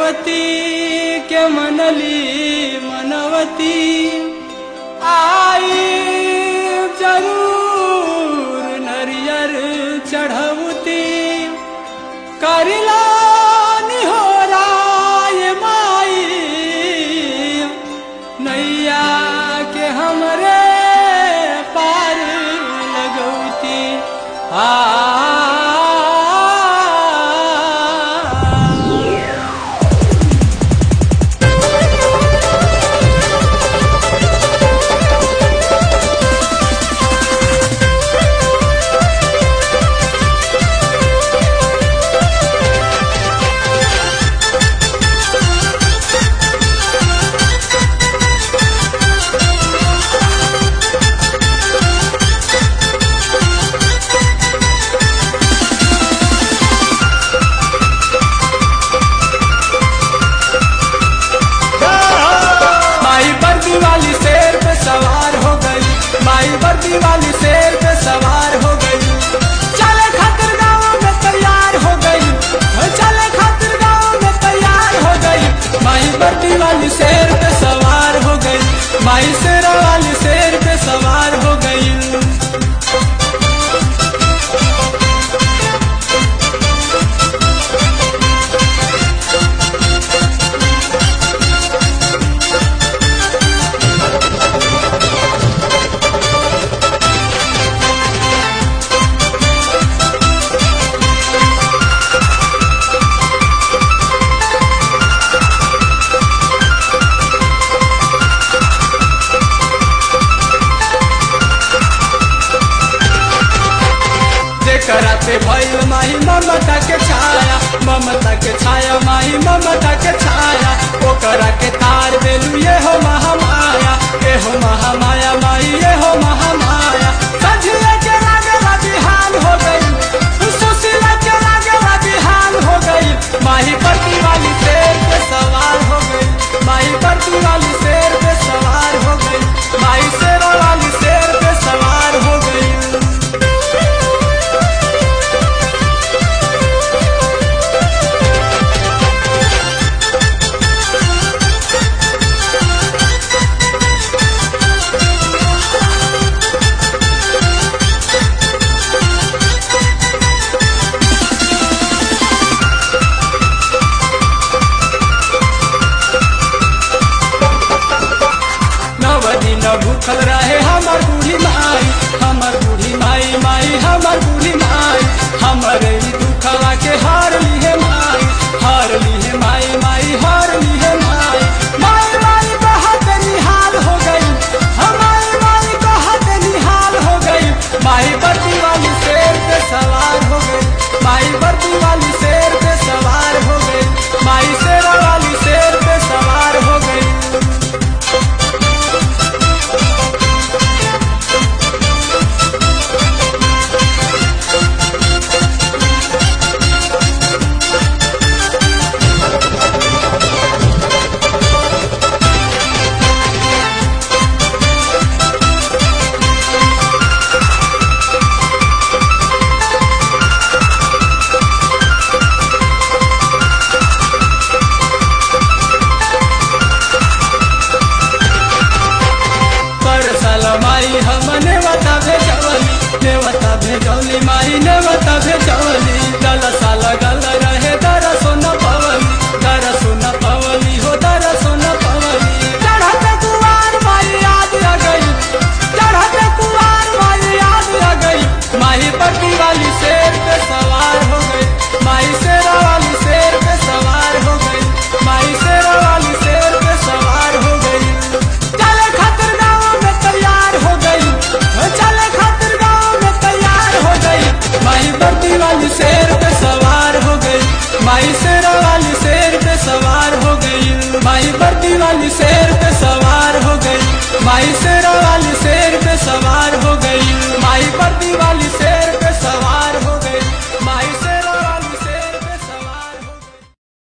पार्वती के मनली मनवती आई जरूर नरियर चढ़वती करिला निहोराय माई नैया के हमरे पार लगौती आ माई वर्दी वाली शेर पे सवार हो गई माई वर्दी वाली शेर पे सवार हो गई चले खातिर गाँव में तैयार हो गई चले खातिर गाँव में तैयार हो गई माई वर्दी वाली शेर पे सवार हो गई माई शेरा वाली शेर पे सवार हो गई जेकरा पे भइल माही ममता के छाया ममता के छाया माही ममता के छाया ओकरा के तार देलू ये हो महामाया ये हो महामाया माही ये हो महामाया सझिए के लागला बिहान हो गई सुशीला के लागला बिहान हो गई माही पति वाली शेर पे सवार हो गई माही पति वाली शेर पे सवार हो गई माही शेरा वाली शेर पे सवार हो गई नव दिन भूखल रहे हमर बूढ़ी माई हमर बूढ़ी माई माई हमर बूढ़ी माई हमर ई दुखवा के हार लिहे माई हार लिहे माई माई हार लिहे माई माई माई बहुत निहाल हो गई हमारी माई बहुत निहाल हो गई माई बत्ती वाली शेर पे सवार हो गई माई बत्ती वाली शेर पे सवार हो गई माई शेरा वाली शेर पे सवार हो गई परसल माई हमने वता भेजवली नेवता भेजवली माई नेवता भेजवली गल साल गल रहे दर सोन पवली दर सोन पवली हो दर सोन पवली चढ़त कुवार माई याद आ गई चढ़त कुवार माई याद आ गई माही पट्टी वाली शेर पे सवार हो गई माई शेरा वाली शेर पे सवार हो गई माई शेरा वाली शेर पे सवार हो गई चले खातिर गाँव में तैयार हो गई चले खातिर गाँव में तैयार हो गई माही बर्दी वाली शेर पे सवार हो गई माई शेरा वाली शेर पे सवार हो गई माई बर्दी वाली शेर